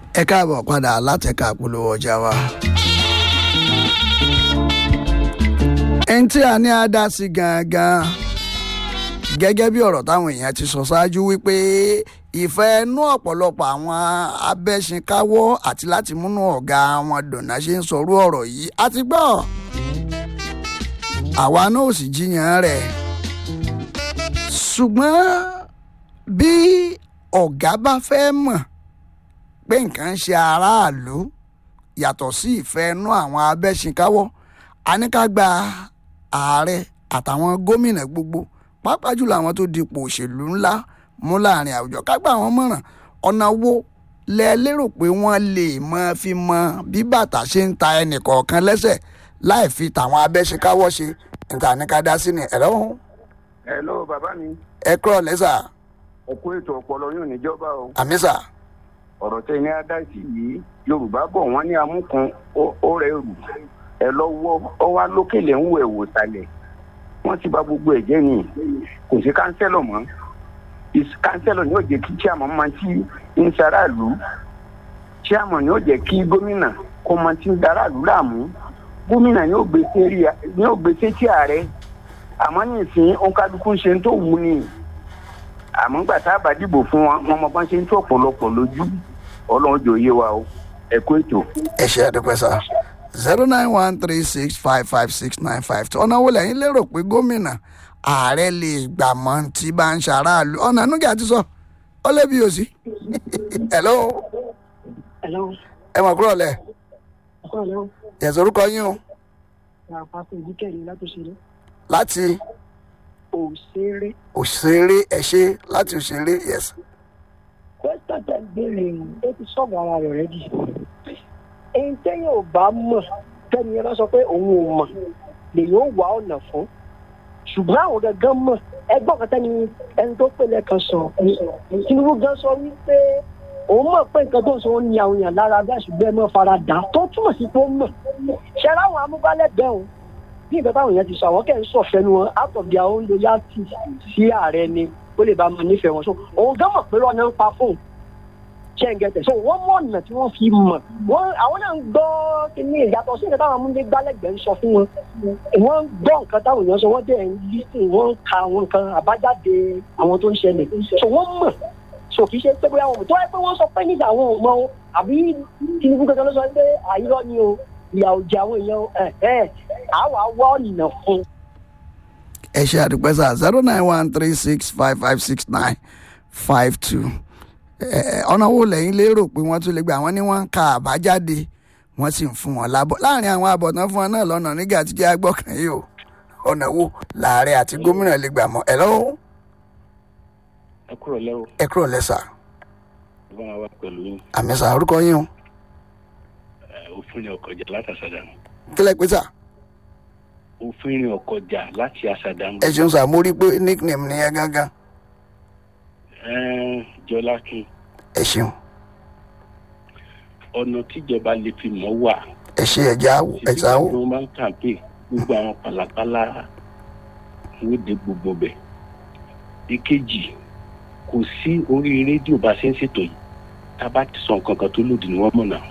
ẹ káàbọ̀ padà látẹ̀ka polówó ọjà wa. ẹni tí a ní á dá sí gangan gẹ́gẹ́ bí ọ̀rọ̀ táwọn èèyàn ti sọ ṣáájú wípé ìfẹ́ inú ọ̀pọ̀lọpọ̀ àwọn abẹ́ṣinkáwọ́ àti láti múnú ọ̀gá wọn dùnà ṣe ń sọrú ọ̀rọ̀ yìí a ti gbọ́ àwa náà ò sì jiyàn rẹ̀ ṣùgbọ́n bí ọ̀gá bá fẹ́ mọ̀ pé nǹkan ń ṣe aráàlú yàtọ̀ sí ìfẹ́ inú àwọn abẹ́ṣinkáwọ́ a ní ká gba ààrẹ àtàwọn gómìnà gbogbo pàápàá jùlọ àwọn tó dipò òṣèlú ńlá mú láàrin àwùjọ ká gbà wọ́n mọ̀ràn ọ̀nà wo lẹ lérò pé wọ́n lè máa fi mọ bí bàtà ṣe ń ta ẹnì kọ̀ọ̀kan lẹ́sẹ̀ láì fi tàwọn abẹ́ṣekáwọ́ ṣe níta ní ká dá sí ni ẹ̀rọ ọ̀hún. hello bàbá mi ẹ kúrọ̀ lẹ́sà ẹ kú ètò ọpọlọ yóò níjọba o àmísà ọ̀rọ̀ tẹ ní adájí yìí yorùbá bọ̀ wọ́n ní amúkan ó rẹ̀ rù ẹ lọ́wọ́ ọ wá lókèlè ń wọ ẹ̀wò sàlẹ̀ wọ́n ti bà gbogbo ẹ̀ jẹ́ ni kò sí kánsẹ́lọ̀ mọ́ kánsẹ́lọ̀ ni yóò jẹ́ kí chairman máa ti ń ṣaráàlú chairman ni yóò jẹ́ kí gómìnà kó máa ti ń daráàlú láàmú gómìnà ni yóò gbé sétí ààrẹ àmọ́ ní ìsìn òǹkàlùkù ń ṣe tó wù ní àmọ́ gbà tá a bá dìbò fún wọn wọn mọ bá ń ṣe ń tó ọ̀pọ̀lọpọ̀ lójú ọlọ́run jò yé wa o ẹ kú ètò. ẹ ṣe àdúpẹ́ sá zero nine one three six five five six nine five two ọ̀nà wo lẹ́yìn lérò pé gómìnà ààrẹ lè gbà mọ́ tí bá ń ṣaráàlú ọ̀nà nùgà ti sọ ó lé bí o sí. hello Hello. ẹ mọ̀ kúrò lẹ̀ Hello. yẹ̀sọ̀ orúkọ yín o Àpapọ̀ ìdíkẹ̀lé látòṣèré. láti Òṣèré. òṣèré ẹ ṣe láti òṣèré yes. Pẹ́sítà tẹ̀ ń béèrè ó ti sọ̀rọ̀ ara rẹ̀ rẹ́ jì. Ẹni tẹ́yìn ò bá mọ̀ tẹ́ni ẹ bá sọ pé òun ò mọ̀ lèyìn ó wà ọ̀nà fún. Ṣùgbọ́n àwọn gangan mọ̀ ẹgbọ́n kan tẹ́ni ẹni tó pèlè kan sọ. Tinubu gan sọ wípé òun mọ̀ pé nǹkan tó ń sọ ó ní àwọn èèyàn lára bẹ́ẹ̀ ṣùgbọ́n ẹ mọ̀ fara dà tó túmọ̀ sí pé ó mọ̀. Ṣé láwọn amúgbálẹ́gbẹ̀ẹ́ òun bí nǹkan táwọn èèyàn ti sọ àwọn kẹ́ ń sọ̀fẹ́ nu wọn out of their own loyalty sí ààrẹ ni ó lè bá máa nífẹ̀ẹ́ wọn so òun gán mọ̀ pé lọ́nà ń pa fóun ṣe ń gẹ̀tẹ̀ so wọ́n mọ̀ ọ̀nà tí wọ́n fi mọ̀ wọ́n àwọn náà ń gbọ́ kíní ìyàtọ̀ sí nǹkan táwọn amúndé gbálẹ́gbẹ̀ẹ́ ń sọ fún wọn wọ́n ń gbọ́ nǹkan táwọn èèyàn sọ wọ́n dẹ̀ ń lísìn wọ́n ń ka àwọn nǹkan àbájáde àwọn tó ń ṣẹlẹ̀ so wọ́n mọ̀ so kì í ṣe pé bóyá wọn tó wáyé pé wọ́n sọ pé nígbà àwọn ò mọ àbí Tinubu kankan ló sọ pé àyírọ́ ni o ìyà òjì àwọn èèyàn ẹ̀ ẹ̀ àwa wá ọ̀nà fún. ẹ ṣe àdúpẹ́ sá zero nine one three six five five six nine five two ọ̀nà wo lẹ́yìn lérò pé wọ́n tún lè gbà wọ́n ní wọ́n ń ka àbájáde wọ́n sì ń fún wọn lábọ̀ láàrin àwọn àbọ̀tán fún wọn náà lọ́nà nígbà tí kí á gbọ́kàn yìí o ọ̀nà wo làárẹ̀ àti gómìnà lè gbà mọ́ ẹ̀ lọ́wọ́ ẹ kúrò lẹ́wọ̀ ẹ kúrò lẹ́sà bá wa pẹ̀lú yín àmì sà orúkọ yín o òfin ọkọjà láti àṣàdàmù kílẹ̀ pé sà òfin ọkọjà láti àṣàdàmù ẹ ṣeun sà mo rí i pé nickname nìyẹn gángan jọlákin ẹ ṣeun ọ̀nà tíjọba lè fi mọ̀ wà ẹ ṣe ẹja ẹja o wọ́n máa ń kàǹpé gbogbo àwọn pàlàpàlà wóde gbogbo bẹ̀ ìkejì kò sí orí rédíò bá ṣe ń ṣètò yìí tá a bá ti sọ nǹkan kan tó lòdì ní wọ́n mọ̀ náà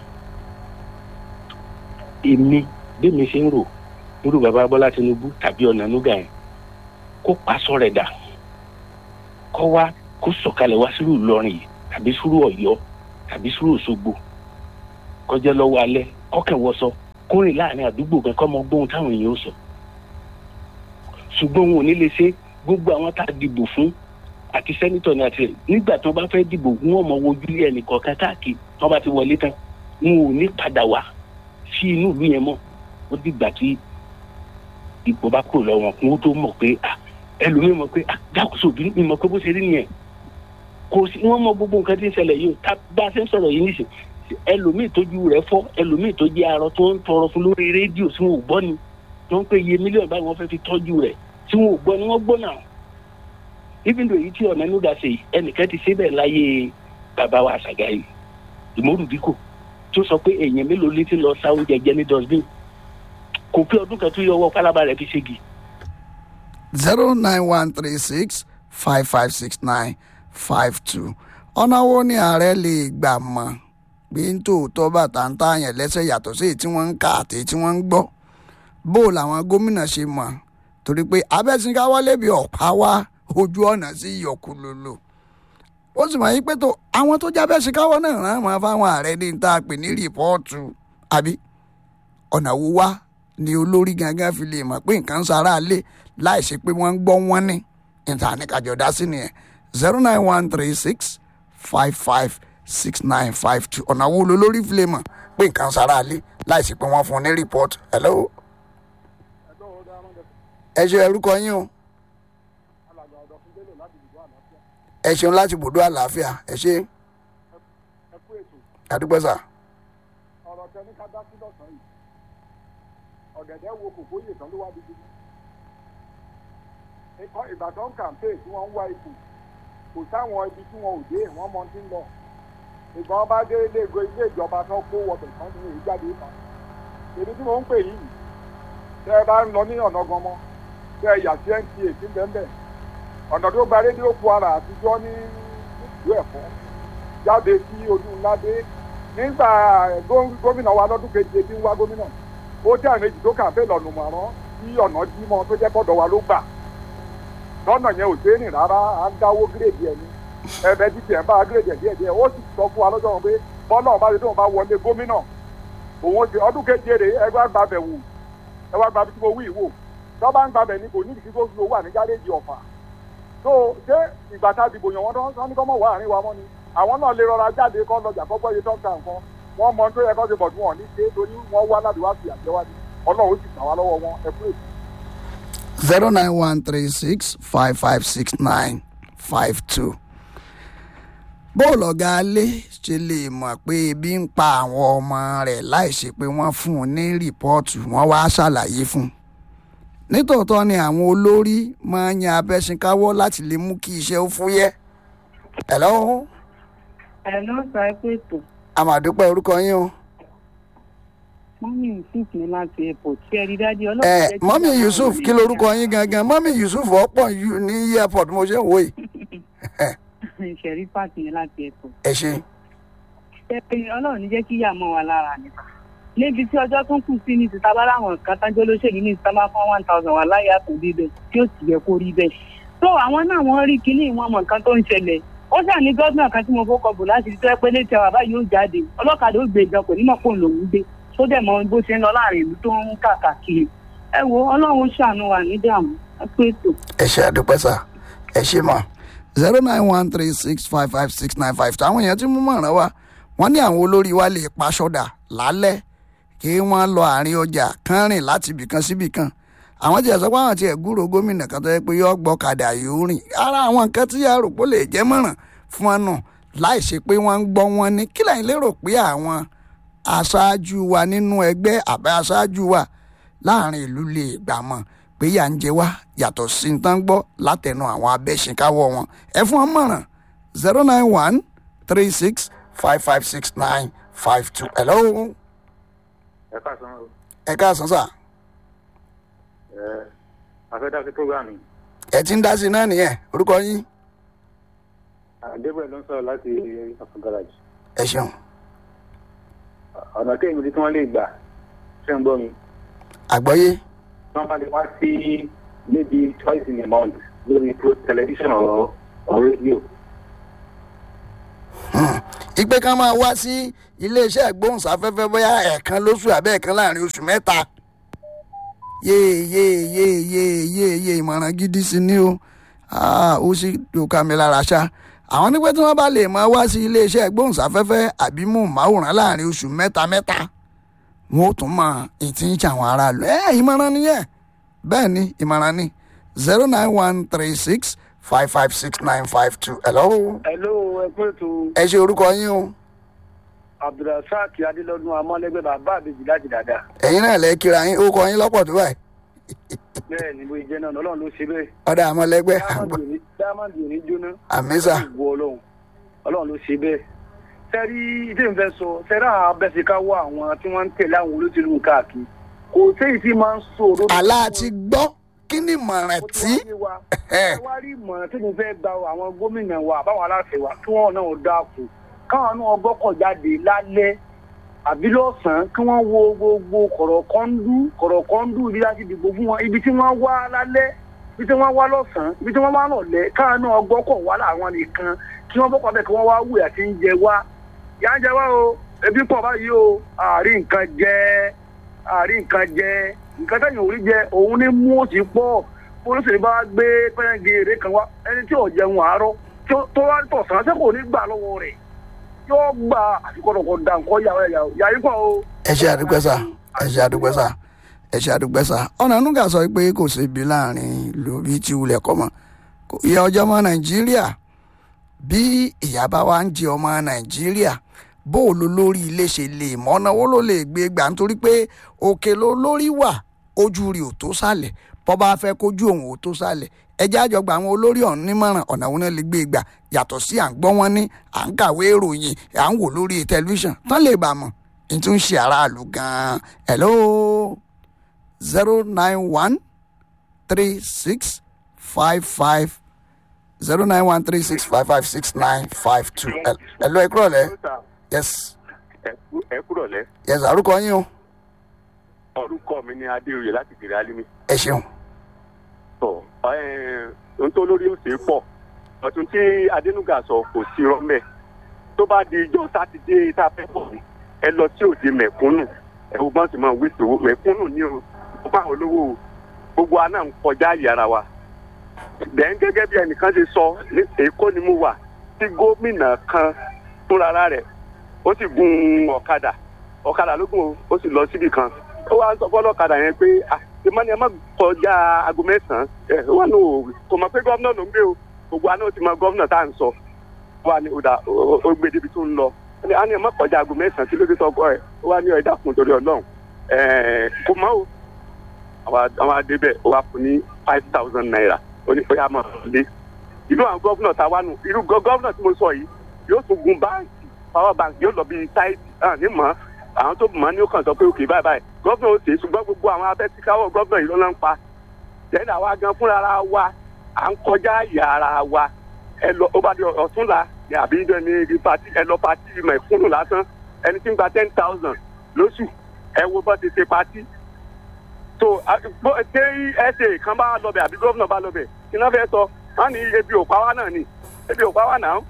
èmi bẹ́ẹ̀mi ṣe ń rò irú bàbá bọ́lá tinubu tàbí ọ̀nà nuga yẹn kó paṣọ rẹ̀ dà kó wá kó sọ̀kalẹ̀ wá sírù ìlọrin yìí tàbí sírù ọ̀yọ́ tàbí sírù òṣogbo kọjá lọ́wọ́ alẹ́ kọ́kẹ́wọ́sọ kórìn láàrin àdúgbò kan kọ́ mọ gbóhùn táwọn èèyàn ó sọ ṣùgbọ́n wọn ò ní lè ṣe gbogbo àwọn tá a dìbò fún àti sẹ́nitọ̀ ní àti nígbà tí wọ́n bá fẹ́ dìbò wọn mọ wojú ilé ẹnì kọ̀ọ̀kan káàkiri tí wọ́n bá ti wọlé tán wọn ò ní padà wá sí inú ìlú yẹn mọ́ ó dìgbà tí ipò bá kúrò lọ́wọ́ wọn kó tó mọ̀ pé ẹlòmíì mọ̀ pé dákòóso òbí mi mọ̀ pé bó ṣe rí nìyẹn kò sí wọ́n mọ gbogbo nǹkan tí ń ṣẹlẹ̀ yìí tá bá a ṣe ń sọ̀rọ̀ yìí nísìn ẹlòmíì tójú rẹ̀ fọ́ ẹlòmíì tó jẹ́ arọ tó ń tọrọ fún lórí rédíò tí wọn ò gbọ́ ni tó ń pè iye mílíọ̀nù báyìí wọ́n fẹ́ fi tọ́jú rẹ̀ tí wọn ò gbọ́ ni wọ́n gbọ́ náà even though èyí tí ọ̀nà nígbà ṣe ẹnìkan ti ṣe bẹ́ẹ̀ láyé bàbá wa àṣàgà yìí ìmọ̀rùdíkò tó sọ pé èèyàn mélòó létí lọ sa oúnjẹ jẹ ní dustbin kò pé ọdún kan tó yọ ọwọ́ pálábá rẹ̀ fi ṣégi. zero nine one three six five five six nine five two ọ̀nà wo ni ààrẹ lè gbà mọ́ pé ń tòótọ́ bàtà ń tààyàn lẹ́sẹ̀ yàtọ̀ sí èyí tí wọ́n ń kà àti èyí tí wọ́n ń gbọ́ bó làwọn gómìnà ṣe mọ̀ torí pé abẹ́sìnkáwọ́lé bí ọ̀pá wá ojú ọ̀nà sí ìyọkùlòlò ó sì mọ̀ yí pé tó àwọn tó jábẹ́ síkáwọ́ náà rán mọ́ fáwọn ààrẹ ní tá a pè ní rìpọ́ọ̀tù àbí ọ̀nà wo wá ni olórí gangan fi lè mọ̀ pé nǹkan ń sara lé láì ṣe pé wọ́n ń gbọ́ wọ́n ní níta ní kájọ dá sí nìyẹn zero nine one three six five five six nine five two ọ̀nà wo lolórí fi lè mọ̀ pé nǹkan ń sara lé láì ṣe pé wọ́n fún un ní rìpọ́ọ̀tù hello ẹ ṣe orúkọ yín o ẹ ṣeun láti bùdó àlàáfíà ẹ ṣe àdúgbò sà. ọ̀rọ̀ tẹ ní ká dá sí lọ́sàn-án yìí ọ̀gẹ̀dẹ̀ wo kòkó yè tán ló wá di gidi. ikọ̀ ìbàdàn kàmpé tí wọ́n ń wá ipò kò sáwọn ibi tí wọn ò dé wọ́n mọ ti ń lọ. ìgbà wọn bá dé ilé ìgò ilé ìjọba tán kó wọbẹ̀ tán ní èyí jáde tán. èmi tí mò ń pè yìí tẹ́ ẹ bá ń lọ ní ọ̀nà ganmọ́ tẹ́ ẹ yà sí nta sí bẹ́ẹ̀ ọ̀nà tó gba rédíò kwara àtijọ́ ní ìlú ẹ̀fọ́ jáde sí ojú ńlá dé nígbà gómìnà wa lọ́dún keje tí ń wá gómìnà ó jẹ́ àmejì tó kàfé lọ́nù mọ̀rán tí ọ̀nà jímọ̀ tó jẹ́ kọ́dọ̀ wa ló gbà lọ́nà yẹn ò sé rìn rárá à ń dáwó gírèdì ẹ̀ ní ẹ̀bẹ̀ títí ẹ̀ ń bá gírèdì ẹ̀ díẹ̀ díẹ̀ ó sì sọ fún wa lọ́jọ́ wọn pé bọ́lá ọba tó ń bá wọlé gómìnà òun ti ọdún keje rè ẹ wá gbàbẹ̀ wò ẹ wá gbàbẹ̀ tí mo wí ìwò tọ́ bá ń gbàbẹ̀ ní kò ní ìdí tó fi owó wà ní gáréèjì ọ̀fà tó ṣé ìgbà tá a dìbò yàn wọ́n tán ní kọ́ mọ̀ wá àárín wa mọ́ ni àwọn náà lè rọra jáde kọ́ lọ́jà kọ́kọ́ yẹ tọ́ka nǹkan wọ́n mọ tó yẹ kọ́ ṣe bọ̀ tí wọ́n ní ṣe torí wọ́n wá láti wá sí àjẹwádìí ọlọ́run ó sì gbà wá lọ́wọ́ wọn ẹ kú èsì. zero nine one three six five five six nine five two. bóòlù ọ̀gá alẹ́ ṣe lè mọ̀ pé ebi ń pa àwọn ọmọ rẹ̀ láì ṣe pé wọ́n fún un ní rìpọ́ọ̀tù wọ́n wá ṣàlàyé fún un. nítòótọ́ ni àwọn olórí máa ń yan abẹ́sìnkáwọ́ láti lè mú kí iṣẹ́ ó fúyẹ́. hello ẹ ló sọ ẹ pé tó àmàdúpẹ́ orúkọ yín o. mọ́mí yusuf ní láti airport tí ẹ rí dájú ẹ ọlọ́run jẹ́ kí mọ́mí àwọn yusuf ọmọ kí lorúkọ yín gangan mọ́mí yusuf ọ̀pọ̀ yù ní airport mo ṣe ń wò yìí. ìṣẹ̀rí pàtì ní láti airport. ẹ ṣe ẹ pé ọlọ́run ní jẹ́ kí ìyá mọ́ wa lára nípa. níbi tí ọjọ́ tún kù sí ní ti tábà láwọn nǹkan tájọ́ olóṣèlú ní ìsámá fún one thousand wà láyé àtúndí bẹ́ẹ̀ tí ó sì yẹ kó rí bẹ́ẹ̀. tó àwọn náà wọ́n rí kinní ìwọ̀n mọ̀ nǹkan tó ń ṣẹlẹ̀ ó ṣà ní gọ́dùnà kan tí mo fọkọ̀ bò láti tó ẹ pé létí àwọn àbá yóò jáde ọlọ́kadà ó gbé ìjọ kò ní mọ̀ pé òun lòún gbé tó dẹ̀ mọ bó ṣe ń lọ láàrin ìlú tó ń kàkàkiri ẹ wo ọlọ́run ṣàánú wa ní dààmú ẹ pé ètò. ẹ ṣe àdúpẹ́ sà ẹ ṣe mọ̀ zero nine one three six five five six nine five two àwọn èèyàn tí mú mọ̀ràn wa wọ́n ní àwọn olórí wa lè pa ṣọ́dà lálẹ́ kí wọ́n lọ àárín ọjà kán rìn láti ibìkan síbìkan àwọn tí ẹ sọ pé àwọn tí ẹ gúrò gómìnà kan tó yẹ pé yọ gbọ́kadà yóò rìn ara àwọn nǹkan tí àròpọ̀ lè jẹ́ mọ̀ràn fún wọn nù láì ṣe pé wọ́n ń gbọ́ wọn ní kí lẹ́yìn lérò pé àwọn aṣáájú wa nínú ẹgbẹ́ àbẹ́ aṣáájú wa láàrin ìlú lè gbà mọ̀ pé yà ń jẹ wá yàtọ̀ sí ní tán gbọ́ látẹnu àwọn abẹ́ṣinkáwọ́ wọn ẹ fún wọn mọ̀ràn zero nine one three six five five six nine five two hello ẹ káàsán o ẹ káàsán sà ẹ afẹ́dásí programme ẹ ti ń dá sí i náà nìyẹn orúkọ yín adébẹ̀ ló ń sọ̀rọ̀ láti ọ̀fọ̀ garage ẹ ṣeun ọ̀nà tí èmi tí wọ́n lè gbà ṣe ń gbọ́ mi àgbọ́yé wọ́n bá lè wá sí maybe twice in a month lórí pro television or or radio ìpè kan máa wá sí iléeṣẹ́ ìgbóhùnsáfẹ́fẹ́ bóyá ẹ̀ẹ̀kan lóṣù àbẹ́ ẹ̀ẹ̀kan láàrin oṣù mẹ́ta yéè yéè yéè yéè yéè yéè ìmọ̀ràn gidi sí ni o Ah, ó sì dòka mi lára ṣá àwọn nípẹ́ tí wọ́n bá lè máa wá sí iléeṣẹ́ ìgbóhùnsáfẹ́fẹ́ àbí móhùnmáwòrán láàrin oṣù mẹ́ta mẹ́ta wọn ó tún mọ ìtì ń ṣàwọn aráàlú ẹ ìmọ̀ràn nìyẹn bẹ́ẹ̀ ni ìmọ̀ràn ni zero nine one three six five five six nine five two hello hello ẹ pé ètò ẹ ṣe orúkọ yín o abdulrasaq adélọdún amọlẹgbẹ bàbá àbèjì láti dáadáa ẹ̀yin náà lẹ́ kíra yín ó kọ yín lọ́pọ̀ tó báyìí bẹ́ẹ̀ ni bó ṣe jẹ́ náà ọlọ́run ló ṣe bẹ́ẹ̀ ọ̀dà àmọ́lẹ́gbẹ́ dáàmàdì ò ní jóná àmísà ìwọ ọlọ́run ọlọ́run ló ṣe bẹ́ẹ̀ sẹ́rí ìdí ìfẹ́ sọ sẹ́rí àwọn abẹ́sẹ̀káwọ́ àwọn tí wọ́n ń tẹ̀lé àwọn olóṣèlú káàkiri kò séyìí tí máa ń sọ òdodo. àlá ti gbọ́ kí ni ìmọ̀ràn tí ẹ wá rí ìmọ̀ràn tí mo fẹ́ gba àwọn gómìnà wa àbáwọn aláṣẹ wa kí wọ́n náà dáàkú káwọn náà gbọ́kọ̀ jáde lálẹ́ àbí lọ́sàn-án kí wọ́n wo gbogbo kọ̀rọ̀kọ́ndú kọ̀rọ̀kọ́ndú ibi láti dìbò fún wọn ibi tí wọ́n wá lálẹ́ ibi tí wọ́n wá lọ́sàn-án ibi tí wọ́n wá lọ́lẹ́ káwọn náà gbọ́kọ̀ wá láwọn nìkan kí wọ́n bọ́kọ̀ bẹ́ẹ̀ kí wọ́n wá wù àti ń jẹ wá yà ń jẹ wá o ebi pọ̀ báyìí o àárín nǹkan jẹ àárín nǹkan jẹ nǹkan tẹ̀yìn òrí jẹ òun ní mú òsì pọ̀ olóṣèlú bá gbé pẹ́yẹ́gì èrè kan wá ẹni tí ò jẹun àárọ̀ tó wá tọ̀sán ṣé kò ní gbà lọ́wọ́ rẹ̀ yóò gba àfikọ́dọ̀kọ̀ dà nǹkan yàrá ẹ̀yà yàrá ikọ̀ o. ẹ ṣe àdúgbò sá ẹ ṣe àdúgbò sá ẹ ṣe àdúgbò sá ọ̀nà nùgà sọ pé kò sí ibi láàrin lórí tí wulẹ̀ kọ́ mọ́ ìyá ọjọ́ ọmọ nàìjíríà bí ìyá bá wá ń jẹ ọmọ nàìjíríà bó o lo lórí ilé ṣe lè mọ́nà owó ló lè gbé gbà nítorí pé òkè ló lórí wà ojú rí ò tó sálẹ̀ bọ́ bá fẹ́ kójú òun ò tó sálẹ̀ ẹjẹ́ àjọgbà àwọn olórí ọ̀hún nímọ̀ràn ọ̀nà òun náà lè gbé gbà yàtọ̀ sí à ń gbọ́ wọn ní à ń kàwé ìròyìn à ń wò lórí tẹlifíṣàn tán lè bà mọ̀ ní tún ṣe aráàlú gan-an hello zero nine one three six five five zero nine one three six five five six nine five two hello ẹ kúrọ̀ lẹ́ yes ẹ kúrọ̀ lẹ́. yes àrùkọ yín o orúkọ mi ni adéoyè láti gèrè alimi. ẹ ṣeun. tọ ohun tó lórí òsè pọ̀ ọ̀tún tí adénúgà sọ kò sí rọ́mẹ̀ tó bá di ijọ́ sátidé tá a fẹ́ bọ̀ ní ẹ lọ sí òde mẹ̀kúnnù ẹ wo bá ń sì máa wí tòwó mẹ̀kúnnù ní o ó bá àwọn olówó o gbogbo wa náà ń kọjá yàrá wa bẹ́ẹ̀ gẹ́gẹ́ bí ẹnìkan ṣe sọ ní èkó ni mo wà tí gómìnà kan fúnra rẹ̀ ó sì gun ọ̀kadà ọ̀kadà ló gùn ó sì lọ síbì kan ó wá sọ fọlọ́kadà yẹn pé ìmọ̀ ni ẹ má kọjá aago mẹ́sàn-án ẹ wà ní o kò mọ̀ pé gómìnà ló ń gbé o gbogbo àná ó ti mọ gómìnà tá à ń sọ wà ní ọ̀dà ó gbé débi tó ń lọ a ní ẹ má kọjá aago mẹ́sàn-án kí ló dé sọ́kọ́ ẹ ó wà ní ọ̀dà kùn torí ọlọ́run kò mọ́ o àwọn adébẹ̀ ó wà fún ní five thousand naira ó ní bóyá mọ̀ lé ìlú àwọn gómìnà tá a wà nù irú gómìnà tí mo sọ yìí yóò tún gun báńkì power bank yóò lọ bíi sáìtì ní mọ́ àwọn tó mọ̀ ní ó kàn sọ pé òkè báyìí báyìí gọ́vnà ó ṣe ṣùgbọ́n gbogbo àwọn abẹ́tíkáwọ̀ gọ́vnà yìí ló ń pa lẹ́yìn àwa gan fúnra wa à ń kọjá yàrá wa ẹ lọ ó bá di ọ̀túnla ní àbí ní ibi pati ẹ lọ pati mẹ̀kúnnù lásán ẹni tí ń gba ten thousand lóṣù ẹ wo bọ́ ti ṣe pati tó ṣé ẹsẹ̀ kan bá lọbẹ̀ àbí gọ́vnà bá lọbẹ̀ kí náà fẹ́ sọ wọ́n ní ebi ò pa wá náà ni ebi ò pa wá náà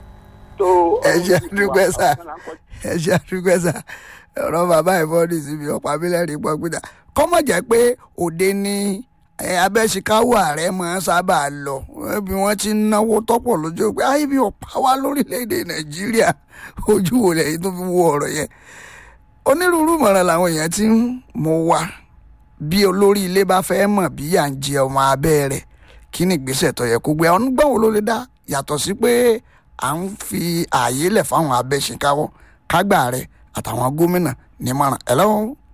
ẹ ṣe àdúgbò sá ẹ ṣe àdúgbò sá ọ̀rọ̀ bàbá ìfọ́dí síbi ọ̀pá abílẹ̀rì pọ̀ gbígbà kọ́mọ̀ jẹ́ pé òde ni abẹ́síkáwò ààrẹ máa ń sábà lọ bí wọ́n ti ń náwó tọ́pọ̀ lójú pé ayé bí ọ̀pá wa lórílẹ̀‐èdè nàìjíríà ojú wo lẹ́yìn tó fi wo ọ̀rọ̀ yẹn onírúurú ìmọ̀ràn làwọn èèyàn ti ń mú wa bí olórí ilé bá fẹ́ mọ̀ bí yà ń jẹ ọmọ abẹ́ rẹ̀ kí ni ìgbésẹ̀ tó yẹ kó gbé ọ̀nà gbọ́n wo ló lè dá yàtọ̀ sí pé à ń fi ààyè lẹ̀ fáwọn abẹ́síkáwọ́ kágbà rẹ̀ àtàwọn gómìnà nímọ̀ràn hello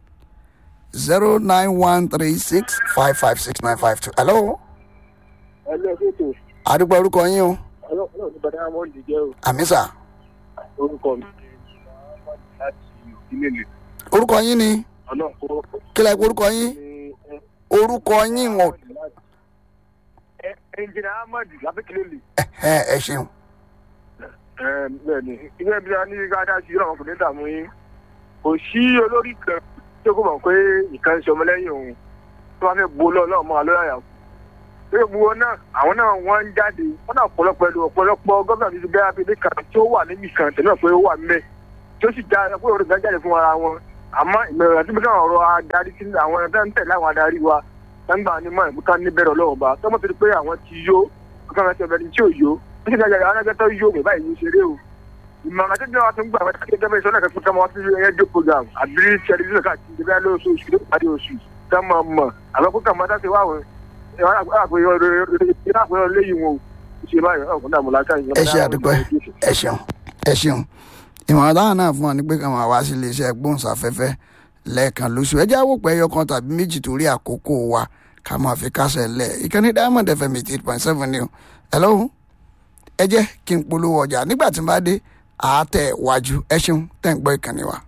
zero nine one three six five five six nine five two hello. ẹlẹ́ fètò àdúgbò orúkọ yín o ọlọ́run ní bàdá àmọ́ ìdíjẹ́ o àmísà orúkọ mi láti ìdílé lè orúkọ yín ni ọlọ́run kó kílẹ̀ pé orúkọ yín orúkọ yín wọn ẹnjìnà ahmed lábẹ́kẹ́lẹ́ lè. ẹ ẹ ṣeun bẹ́ẹ̀ ni ilé ibi a ní gáàdá sí ìrọ̀rùn kò ní dààmú yín kò sí olórí kan tí ó kò mọ̀ pé ìkan ń ṣe ọmọlẹ́yìn òun tí wọ́n fẹ́ bu ọlọ́run mọ́ alóyà yà kú. pé gbogbo náà àwọn náà wọ́n ń jáde wọ́n náà ọ̀pọ̀lọpọ̀ ẹlò ọ̀pọ̀lọpọ̀ gómìnà ti bẹ́ẹ̀ abẹ́lé kan tí ó wà níbi kan tẹ̀lé pé ó wà mẹ́ tí ó sì já pé òrùka gan jáde fún ara wọn àmọ́ ìmọ̀ràn tí mo náà ọ̀rọ̀ adarí sí àwọn ẹ̀dá ń tẹ̀lé àwọn adarí wa nígbà ní mọ̀ ìmúká níbẹ̀rẹ̀ ọlọ́run bá tọ́mọ̀ fi pé àwọn ti yó ọkàn rẹ̀ ti ọ̀bẹ tí ò yó ó sì dájà àwọn ẹgbẹ́ tó yó mi báyìí ní ṣeré o ìmọ̀ràn tí wọ́n ti ń gbà wọ́n ti gẹ́gẹ́ bí sọ́nà kẹ́kọ̀ọ́ tọ́mọ sí rédíò program àbí tẹlifíṣàn káàkiri ìdíbẹ́ lóṣù oṣù tó parí oṣù tó mọ̀ mọ̀ àwọn kókà mọ́ dáṣe wà wọ́n àpèyọ lẹ́yìn wọn o ṣe báyìí ọkùnrin dààmú láká ẹ ṣe àdúgbò ẹ ṣeun ẹ ṣeun ìmọ̀ràn táwọn náà fún wa ni pé ká máa wá sí iléeṣẹ́ gbóhùnsáfẹ́fẹ́ lẹ́ẹ̀kan lóṣù ẹ jẹ́ àwòpẹ́ ẹyọ kan tàbí méjì torí àkókò wa ká máa fi kásẹ̀ lẹ̀ ìkànnì diamond fm eight point seven ni o ẹ lọ́hùn ẹ jẹ́ kí n polówó ọjà nígbà tí n bá dé àátẹ̀ wájú ẹ ṣeun tẹ̀ ń gbọ́ ìkànnì wa.